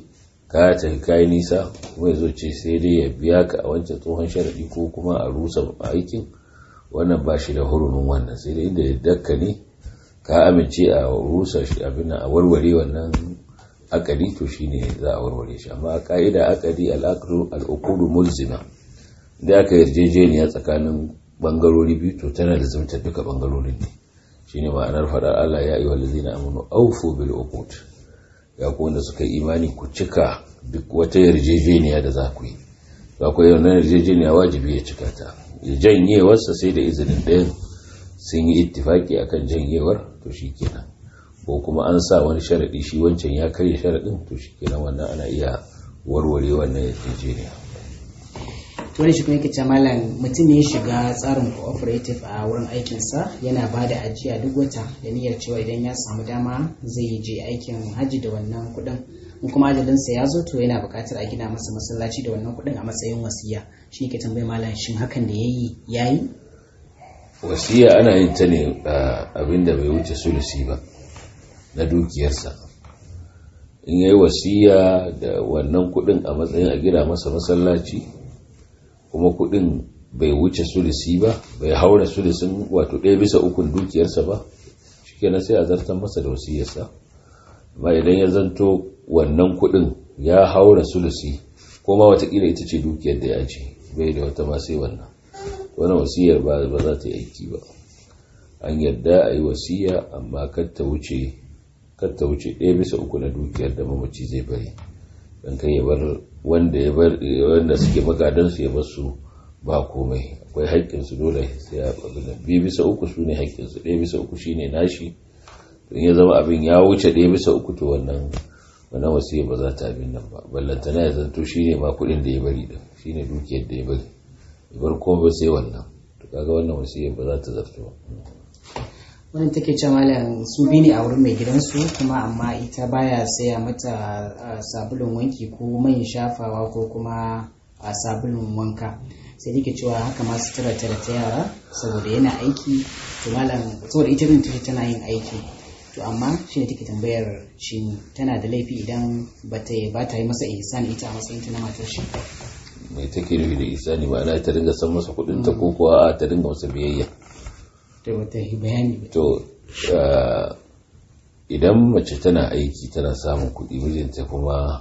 ka tafi kayi nisa kuma zo ce sai dai ya biya ka a wancan tsohon sharaɗi ko kuma a rusa aikin wannan ba shi da hurumin wannan sai dai inda dakka ne ka amince a rusa shi abin a warware wannan akadi to shine za a warware shi amma a ka'ida akadi al'ukudu mulzima da aka yarjejeniya tsakanin bangarori biyu to tana da zumtar duka bangarorin ne shine ma'anar faɗar Allah ya ayyuhal ladzina amanu awfu bil uqud ya ku wanda suka yi imani ku cika duk wata yarjejeniya da za ku yi za ku yi wannan yarjejeniya wajibi ya cika ta ya janyewarsa sai da izinin ɗayan sun yi ittifaki akan janyewar to shikenan ko kuma an sa wani sharaɗi shi wancan ya karya sharaɗin to shikenan wannan ana iya warware wannan yarjejeniya wani shi kuma yake ce malam mutum ne ya shiga tsarin cooperative a wurin aikinsa yana ba da ajiya duk wata da niyyar cewa idan ya samu dama zai je aikin hajji da wannan kuɗin in kuma ajalinsa ya zo to yana buƙatar a gina masa masallaci da wannan kuɗin a matsayin wasiya shi ke tambayi malam shin hakan da yayi yayi wasiya ana yin ta ne abin da bai wuce sulusi ba na dukiyarsa in yayi wasiya da wannan kuɗin a matsayin a gina masa masallaci kuma kudin bai wuce sulisi ba bai haura sulisin wato ɗaya bisa ukun dukiyarsa ba shikenan sai a zartar masa da wasiyarsa amma idan ya zanto wannan kudin ya haura sulisi ko ma watakila ita ce dukiyar da ya ce bai da wata ma sai wannan wannan wasiyar ba ba za ta yi aiki ba an yarda a yi wasiya amma kar ta wuce kar ta wuce ɗaya bisa uku na dukiyar da mamaci zai bari don kai ya bar wanda ya bar wanda suke magadansu ya basu ba komai akwai haƙƙinsu dole sai ya ɓagana biyu bisa uku su ne haƙƙinsu ɗaya bisa uku shine nashi don ya zama abin ya wuce ɗaya bisa uku to wannan wannan wasiya ba za ta abin nan ba ballantana ya zanto shine ma kuɗin da ya bari din shine dukiyar da ya bari ya bar komai sai wannan to kaga wannan wasiya ba za ta zarto ba wannan take ce malam su bi ne a wurin mai gidansu kuma amma ita baya saya mata sabulun wanki ko man shafawa ko kuma a sabulun wanka sai take cewa haka ma su tara tara ta yara saboda yana aiki to malam saboda ita din take tana yin aiki to amma shi ne take tambayar shi tana da laifi idan ba ta ba ta yi masa ihsan ita a matsayin ta na matar shi mai take nufi da ihsani ma'ana ta dinga san masa kuɗin ta ko kuwa ta dinga masa biyayya da wata bayani to idan mace tana aiki tana samun kuɗi mijinta kuma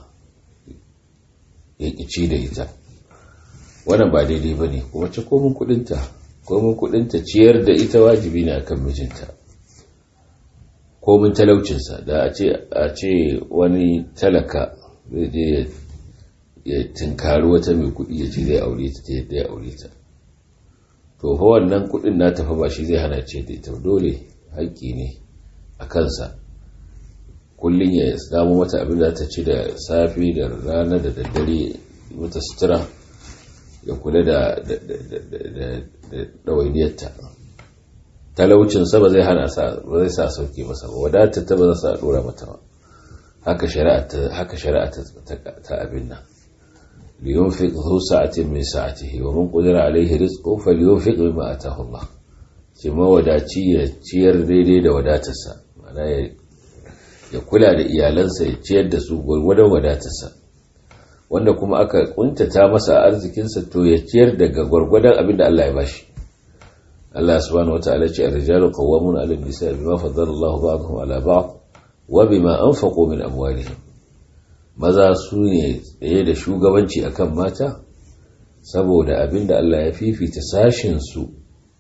ya ƙici da ita wannan ba daidai ba ne kuma ce komin kuɗinta komin kuɗinta ciyar da ita wajibi ne akan mijinta komin talaucinsa da a ce wani talaka zai je ya tinkari wata mai kuɗi ya ce zai aure ta ta yadda ya aure ta to fa wannan kudin na tafi ba shi zai hana ce da ita dole haƙƙi ne a kansa kullum ya samu mata abin da ta ci da safe da rana da daddare mata sutura ya kula da ɗawainiyarta talaucinsa ba zai hana sa ba zai sa sauke masa ba wadatar ta ba za sa ɗora mata ba haka shari'a ta abin nan لينفق ذو سعة من سعته ومن قدر عليه رزقه فلينفق بما آتاه الله كما وداتي ya ciyar daidai da wadatarsa mana ya kula da iyalansa ya ciyar da su gwargwadon wadatarsa wanda kuma aka kuntata masa arzikinsa to ya ciyar daga gwargwadon abin da Allah ya bashi Allah subhanahu wataala ce ar-rijalu qawwamuna 'ala an-nisa'i bima faddala Allahu ba'dahum 'ala ba'd wa bima anfaqu min amwalihim maza su ne tsaye da shugabanci akan mata saboda abinda Allah ya fifita sashinsu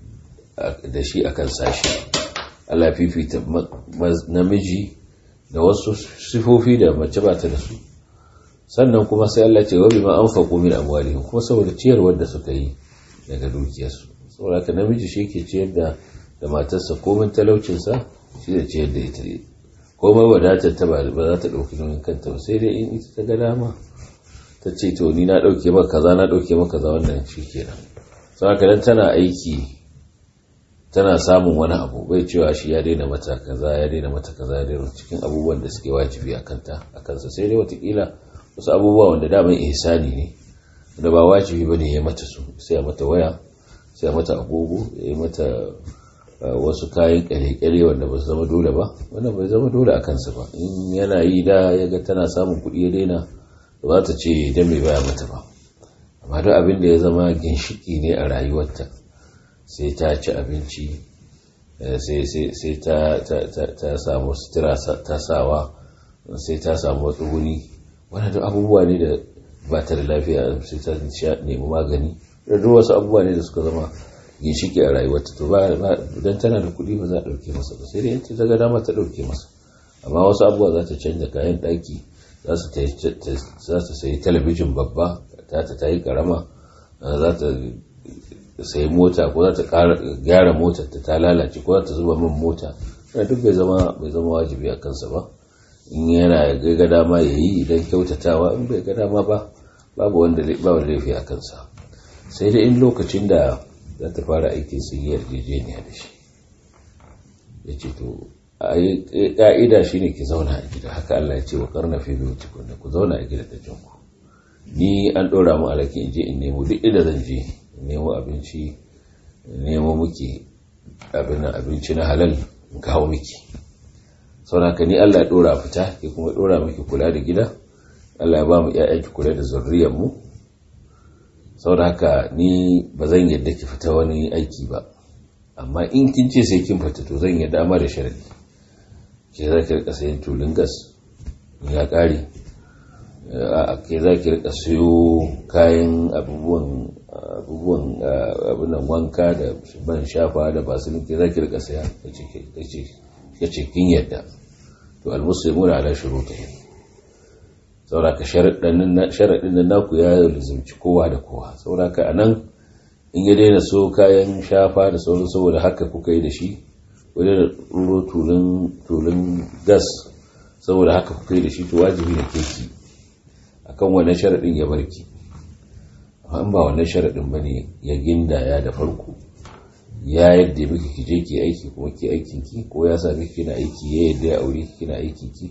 da shi akan sashi Allah ya fifita namiji da wasu sifofi da mace ba ta da su sannan kuma sai Allah ce wa bima anfaqu min amwalihim kuma saboda ciyarwar da suka yi daga dukiyarsu saboda ka namiji shi ke ciyar da da matarsa komin talaucinsa shi da ciyar da ita komai wadatar ta ba za ta ɗauki nauyin kanta ba sai dai in ita ta ga dama ta ce to ni na ɗauke maka kaza na ɗauke maka kaza wannan shi kenan sau haka dan tana aiki tana samun wani abu bai cewa shi ya daina mata kaza ya daina mata kaza ya daina cikin abubuwan da suke wajibi a kanta a kansa sai dai watakila wasu abubuwa wanda daman ihsani ne da ba wajibi ba ne ya mata su sai a mata waya sai a mata agogo ya yi mata wasu kayan kyale-kyale wanda ba su zama dole ba wanda bai zama dole a kansa ba in yana yi da ya ga tana samun kuɗi ya daina za ta ce dan mai baya mata ba amma duk abin da ya zama ginshiki ne a rayuwarta sai ta ci abinci sai ta samu sutura ta sawa sai ta samu tsuguni wani duk abubuwa ne da ba ta da lafiya sai ta nemi magani da duk wasu abubuwa ne da suka zama ginshiki a rayuwarta to ba don tana da kuɗi ba za a ɗauke masa ba sai dai ta ga dama ta ɗauke masa amma wasu abubuwa za ta canza kayan ɗaki za ta sayi talabijin babba ta ta ta yi karama za ta sayi mota ko za ta gyara motar ta ta lalace ko za ta zuba min mota duk bai zama bai zama wajibi a kansa ba in yana ga dama ya yi idan kyautatawa in bai ga dama ba babu wanda ba laifi a kansa sai dai in lokacin da za ta fara aikin sun yi yarjejeniya da shi ya ce to ƙa'ida shi ne ki zauna a gida haka Allah ya ce wa karna fi biyu tukunna ku zauna a gida da jinku ni an ɗora mu alaki in je in nemo duk inda zan je in nemo abinci nemo miki abin abinci na halal in kawo miki sauna ka ni Allah ya ɗora fita ke kuma ɗora miki kula da gida Allah ya ba mu ki kula da zurriyar mu saboda haka ni ba zan yadda ki fita wani aiki ba amma in kin ce sai kin fita to zan yadda amma da sharadi ke za ki rika sayan tulun gas ya ƙare ke za ki rika siyo kayan abubuwan abubuwan abunan wanka da ban shafa da basilin ke za ki rika saya ka ce kin yadda to almuslimuna ala shurutihim sauraka sharaɗin nan naku ya lizimci kowa da kowa sauraka a nan in ya daina so kayan shafa da sauran saboda haka kuka yi da shi wani da ɗuro tulun gas saboda haka kuka yi da shi to wajibi da keki akan wannan sharaɗin ya barki amma ba wannan sharaɗin ba ne ya gindaya da farko ya yadda miki ki je ki aiki kuma ki aikin ki ko ya sami kina aiki ya yadda ya aure kina aiki ki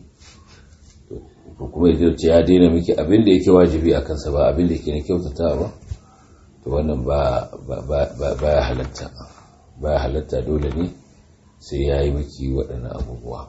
ko kuma ya ce ya daina miki abin da yake wajibi a kansa ba abin da yake na kyautata ba to wannan ba ba ya halatta ba ya halatta dole ne sai ya yi miki waɗannan abubuwa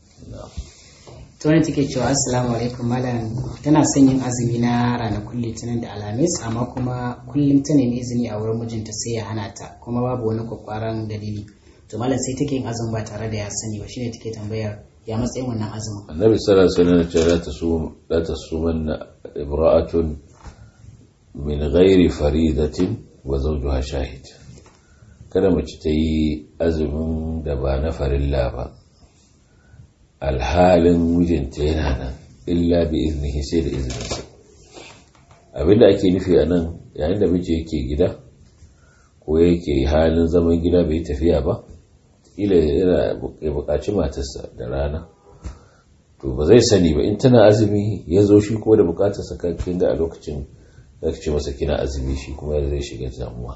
to wani take cewa assalamu alaikum malam tana son yin azumi na ranakun litinin da alhamis amma kuma kullum ta nemi izini a wurin mijinta sai ya hana ta kuma babu wani kwakwaran dalili to malam sai take yin azumi ba tare da ya sani ba shine take tambayar ya matsayin wannan azumin annabi sallallahu alaihi wasallam ce la tasum la tasumanna imra'atun min ghairi faridatin wa zawjuha shahid kada mace ta yi azumin da ba na farilla ba alhalin mijinta yana nan illa bi iznihi sai da izininsa abinda ake nufi a nan yayin da miji yake gida ko yake halin zaman gida bai tafiya ba ila yana ya buƙaci matarsa da rana to ba zai sani ba in tana azumi ya zo shi ko da buƙatarsa kakin da a lokacin da ce masa kina azumi shi kuma zai shiga damuwa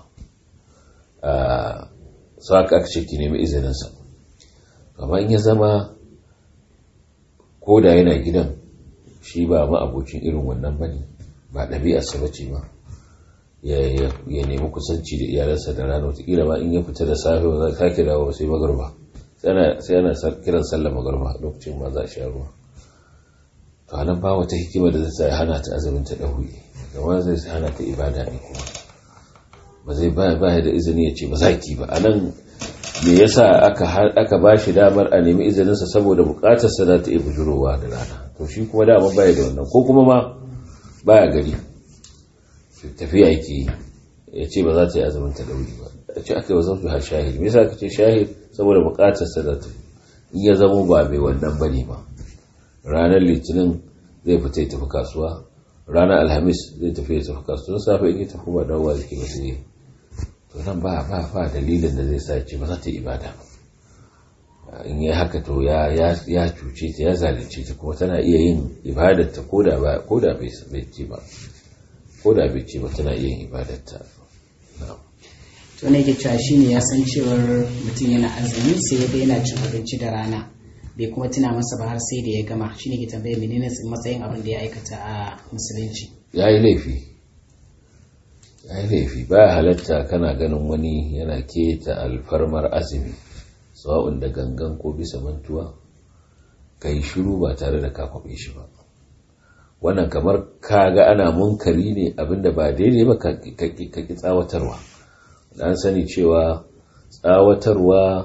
a saka aka ce ki nemi izininsa amma in ya zama ko da yana gidan shi ba ma abokin irin wannan bane ba ɗabi'arsa ba ce ba ya nemi kusanci da iyalansa da rana watakila ba in ya fita da safe ba za sake dawo sai magarba sai ana kiran sallar magarba lokacin ma za a sha ruwa to anan ba wata hikima da zai hana ta azumin ta ɗauri gama zai hana ta ibada ne kuma ba zai ba da izini ya ce ba za ki ba anan me yasa aka aka ba shi damar a nemi izininsa saboda bukatarsa za ta iya bujurowa da rana to shi kuma dama baya da wannan ko kuma ma baya gari tafiya yake ya ce ba za ta yi azumin ta dauri ba a ce aka yi wa zafi har shahid me yasa ka ce shahid saboda bukatarsa za ta in ya zama ba mai wannan bane ba ranar litinin zai fita ya tafi kasuwa ranar alhamis zai tafi ya tafi kasuwa safe in ya tafi ba dawowa zai ba sai to nan ba ba ba dalilin da zai sa ce ba za ta yi ibada ba in yi haka to ya ya cuce ta ya zalunce ta kuma tana iya yin ibadar ta koda ba koda bai ce ba koda bai ce ba tana iya yin ibadar ta to ne ke cewa shine ya san cewar mutum yana azumi sai ya ga yana cin abinci da rana bai kuma tuna masa ba har sai da ya gama shine ke tambaya menene matsayin abin da ya aikata a musulunci ya yi laifi ya yi laifi ba halatta kana ganin wani yana keta alfarmar azumi sawa'un da gangan ko bisa mantuwa ka yi shiru ba tare da ka kwaɓe shi ba wannan kamar kaga ana munkari ne abinda ba daidai ba ka ki tsawatarwa an sani cewa tsawatarwa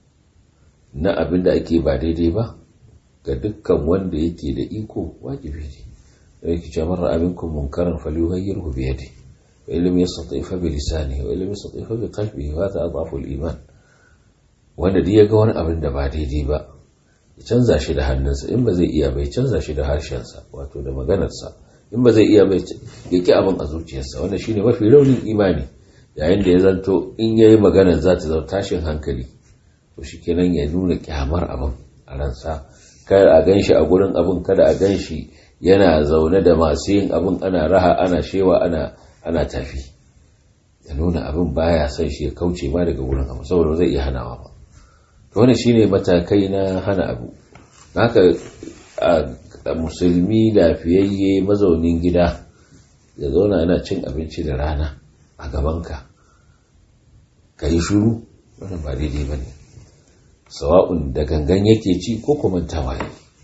na abinda ake ba daidai ba ga dukkan wanda yake da iko wajibi ne da yake cewa marar aminkum munkaran falyughayyirhu bi yadihi wa illam yastati fa bi lisanihi wa illam yastati fa bi qalbihi wa hadha adhafu al-iman wanda duk ya ga wani abin da ba daidai ba ya canza shi da hannunsa in ba zai iya bai canza shi da harshensa wato da maganarsa in ba zai iya bai ya ki abin a zuciyarsa wanda shine mafi raunin imani yayin da ya zanto in yayi maganar za ta zama tashin hankali to shikenan ya nuna kyamar abin a ransa kada a ganshi a gurin abin kada a ganshi yana zaune da masu yin abin ana raha ana shewa ana ana tafi ya nuna abin baya son shi ya kauce ma daga gurin abu saboda zai iya hanawa ba to wannan shine matakai na hana abu haka a musulmi lafiyayye mazaunin gida ya zauna yana cin abinci da rana a gabanka ka yi shuru wannan ba daidai ba ne sawa'un da gangan yake ci ko kuma tawaye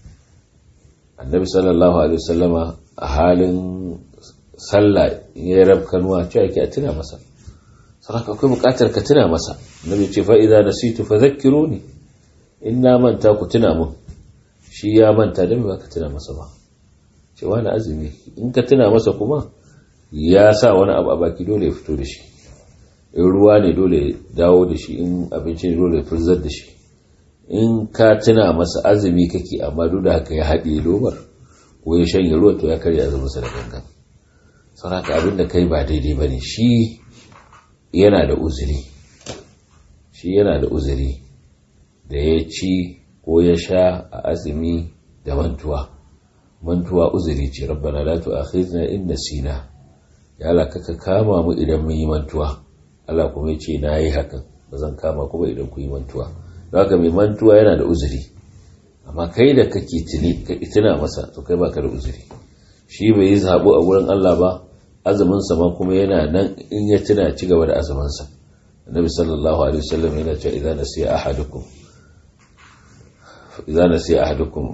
annabi sallallahu alaihi wasallama a halin sallah ya rab kanuwa cewa yake a tuna masa saboda akwai bukatar ka tuna masa nabi ce fa idza nasitu fadhakkiruni in na manta ku tuna mun shi ya manta dan ba ka tuna masa ba ce wani azumi in ka tuna masa kuma ya sa wani abu a baki dole ya fito da shi in ruwa ne dole ya dawo da shi in abinci ne dole ya furzar da shi in ka tuna masa azumi kake amma duk da haka ya haɗe lomar ko ya shanye ruwa to ya karya azumin sa da gangan saboda abin da kai ba daidai bane shi yana da uzuri shi yana da uzuri da ya ci ko ya sha a azumi da mantuwa mantuwa uzuri ce rabbana la tu'akhidna in nasina ya Allah ka kama mu idan mun yi mantuwa Allah kuma ya ce na yi hakan ba zan kama ku ba idan ku yi mantuwa don haka mai mantuwa yana da uzuri amma kai da kake tuni ka tuna masa to kai baka da uzuri shi bai yi zabo a wurin Allah ba azumin sa ma kuma yana nan in ya tuna ci gaba da azumin sa annabi sallallahu alaihi wasallam yana cewa idan nasiya ahadukum idan nasiya ahadukum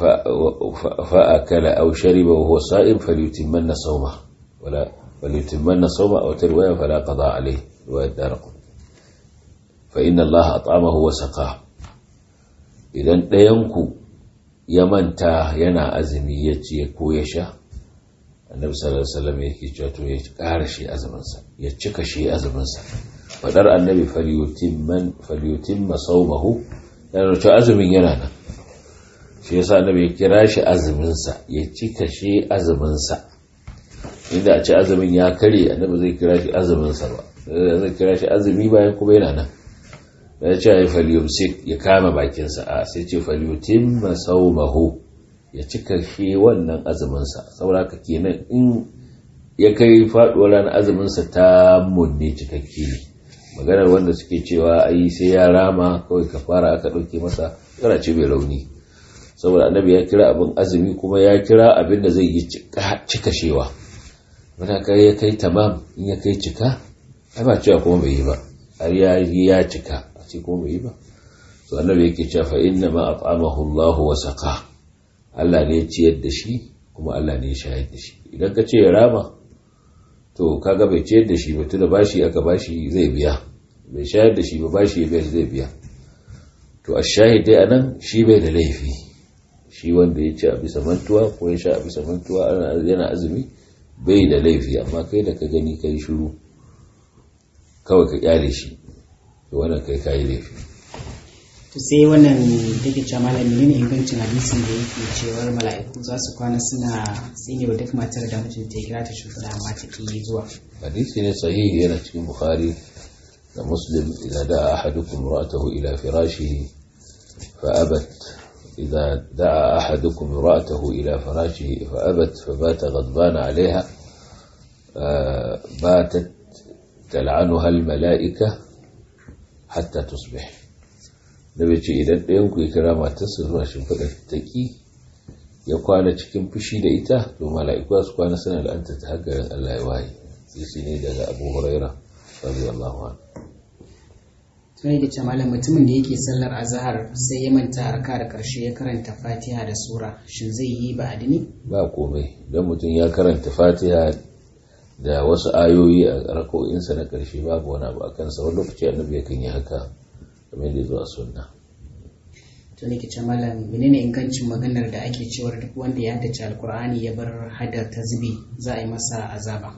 fa akala aw shariba wa huwa sa'im falyutimmanna sawma wala falyutimmanna sawma aw tarwaya fala qada alayhi riwayat darqut fa inna allaha at'amahu wa saqahu idan ɗayanku ya manta yana azumi ya ce ko ya sha annabi sallallahu alaihi wasallam yake cewa to ya ƙara shi azuminsa ya cika shi azuminsa fadar annabi falyutimman falyutimma sawmahu yana cewa azumin yana nan shi yasa annabi ya kira shi azuminsa ya cika shi azuminsa inda a ce azumin ya kare annabi zai kira shi azuminsa ba zai kira shi azumi bayan kuma yana nan da ya ce ya falyumsik ya kama bakinsa a sai ce falyutim masaumahu ya cika shi wannan azuminsa saboda ka kenan in ya kai faduwar ranar azuminsa ta munne cikakke ne maganar wanda suke cewa ai sai ya rama kawai ka fara aka ɗauke masa yana ce mai rauni saboda annabi ya kira abin azumi kuma ya kira abin da zai yi cika shewa wanda ya kai tamam in ya kai cika ai ba cewa kuma bai yi ba har ya cika ce ko bai yi ba to annabi yake cewa fa inna ma at'amahu Allah wa saqa Allah ne ya ciyar da shi kuma Allah ne ya shayar da shi idan ka ce ya rama to kaga bai ciyar da shi ba tunda bashi aka bashi zai biya bai shayar da shi ba bashi ya biya zai biya to ash-shahid dai anan shi bai da laifi shi wanda ya ci a bisa mantuwa ko ya sha a bisa mantuwa yana azumi bai da laifi amma kai da ka gani kai shiru kawai ka kyale shi to wannan kai kayi laifi to sai wannan take cewa malam menene ingancin hadisin da yake cewar mala'iku za su kwana suna tsine wa duk matar da mijinta ya kira ta shugaba amma ta ki zuwa hadisi ne sahihi yana cikin bukhari da muslim idza da'a ahadukum ra'atahu ila firashihi fa abat idza da'a ahadukum ra'atahu ila firashihi fa abat fa bata ghadbana 'alayha batat tal'anuha al-mala'ika hatta tusbih da bai ce idan ɗayan ku ya kira matarsa zuwa shimfiɗa ta ƙi ya kwana cikin fushi da ita to mala'iku su kwana suna la'anta ta hagarin Allah ya waye sai ne daga Abu Huraira radiyallahu anhu sai da ce malam mutumin da yake sallar azhar sai ya manta raka da karshe ya karanta fatiha da sura shin zai yi ba adini ba komai don mutum ya karanta fatiha da wasu ayoyi a rako'insa na karshe babu wani abu a kansa wani lokaci annabi yakan yi haka kamar da zuwa sunna to ne ce malam menene ingancin maganar da ake cewar duk wanda ya haddace alkur'ani ya bar haddar ta zubi za a yi masa azaba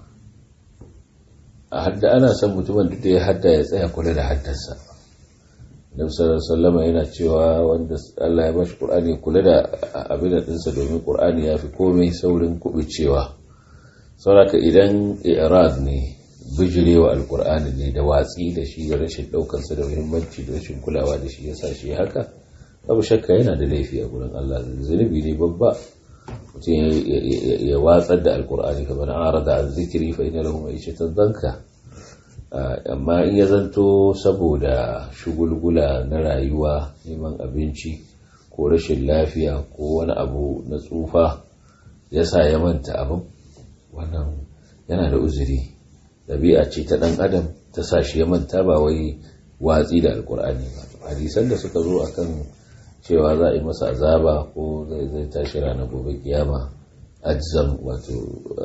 a hadda ana son mutumin duk da ya hadda ya tsaya kula da haddarsa Nabi sallallahu alaihi yana cewa wanda Allah ya bashi Qur'ani kula da abin da dinsa domin Qur'ani ya fi komai saurin kubucewa saboda idan i'rad ne bijirewa alqur'ani ne da watsi da shi da rashin daukar sa da muhimmanci da rashin kulawa da shi yasa shi haka babu shakka yana da laifi a gurin Allah zunubi ne babba mutum ya watsar da alqur'ani kamar arada an zikiri fa inna lahu ma'ishatan danka amma in ya zanto saboda shugulgula na rayuwa neman abinci ko rashin lafiya ko wani abu na tsufa ya sa ya manta abin wannan yana da uzuri ɗabi'a ce ta ɗan adam ta sa shi ya manta ba wai watsi da alkur'ani ba hadisan da suka zo akan cewa za a yi masa azaba ko zai zai tashi ranar gobe kiyama ajzam wato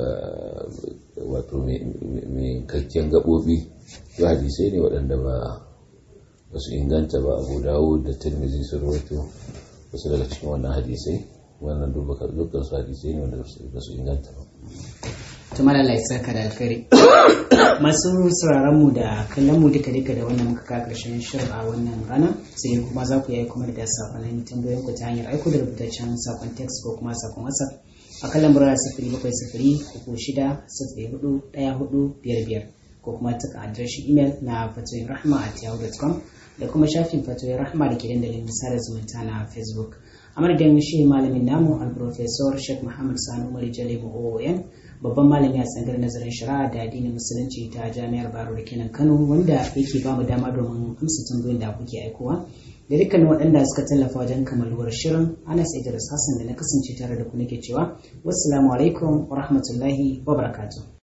wato mai kakken gaɓoɓi to hadisai ne waɗanda ba ba su inganta ba abu dawo da tirmizi su rawaito wasu daga cikin wannan hadisai wannan dukkan su hadisai ne wanda ba su inganta ba tumar Allah ya saka da alkhairi masu sauraron mu da kallon mu duka duka da wannan muka kawo karshen shirin a wannan rana sai kuma za ku yi kuma da sakonin tambayoyin ku ta hanyar aiko da rubutaccen sakon text ko kuma sakon whatsapp a kan lambar sifiri bakwai sifiri uku shida sifiri hudu ɗaya hudu biyar biyar ko kuma taka adireshin imel na fatoyin rahma at yahoo.com da kuma shafin fatoyin rahma da ke dandalin sada zumunta na facebook a madadin shi malamin namu al-professor sheikh muhammad sani umar jalibu oon babban malami a tsangar nazarin shari'a da addinin musulunci ta jami'ar baro da kenan kano wanda yake ba mu dama domin amsa tambayoyin da kuke aikowa da dukkanin waɗanda suka tallafa wajen kamaluwar shirin anas idris hassan da na kasance tare da ku nake cewa wassalamu alaikum wa rahmatullahi wa barakatuh